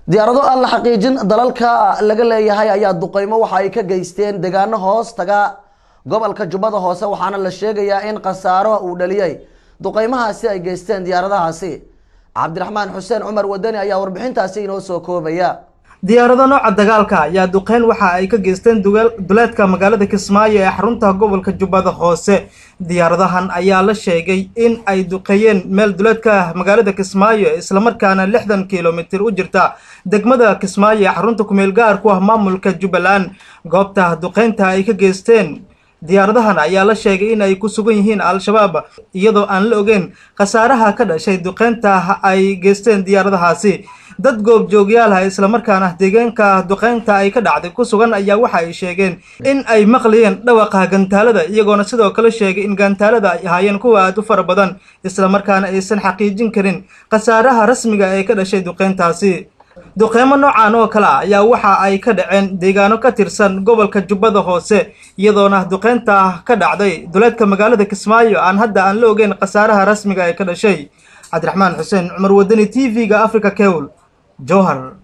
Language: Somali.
diyaarado aan la xaqiijin dalalka laga leeyahay ayaa duqeymo waxa ay ka geysteen deegaano hoos taga gobolka jubbada hoose waxaana la sheegayaa in khasaaro uu dhaliyey duqeymahaasi ay geysteen diyaaradahaasi cabdiraxmaan xuseen cumar wadani ayaa warbixintaasi inoo soo koobaya diyaarado nooca dagaalka ayaa duqeyn waxa ay ka geysteen duleedka magaalada kismaayo ee xarunta gobolka jubbada hoose diyaaradahan ayaa la sheegay in ay duqeeyeen meel duleedka magaalada kismaayo islamarkaana lixdan kilomitir u jirta degmada kismaayo ee xarunta kumeel gaar ku ah maamulka jubbaland goobta duqeynta ay ka geysteen diyaaradahan ayaa la sheegay in ay ku sugan yihiin al-shabaab iyadoo aan la ogeyn khasaaraha ka dhashay duqeynta ay geysteen diyaaradahaasi dad goobjoogyaal ah islamarkaana deegaanka duqeynta ay ka dhacday ku sugan ayaa waxa ay sheegeen in ay maqlayeen dhawaqa gantaalada iyagoona sidoo kale sheegay in gantaalada ay ahaayeen kuwa aad u fara badan islamarkaana aysan xaqiijin karin khasaaraha rasmiga ee ka dhashay duqeyntaasi duqeymo noocan oo kale ah ayaa waxa ay ka dhaceen deegaano ka tirsan gobolka jubbada hoose iyadoona duqeynta ka dhacday duleedka magaalada kismaayo aan hadda aan la ogeyn khasaaraha rasmiga ee ka dhashay cabdiraxmaan xuseen cumar wadani t v-ga africa kewl jowhar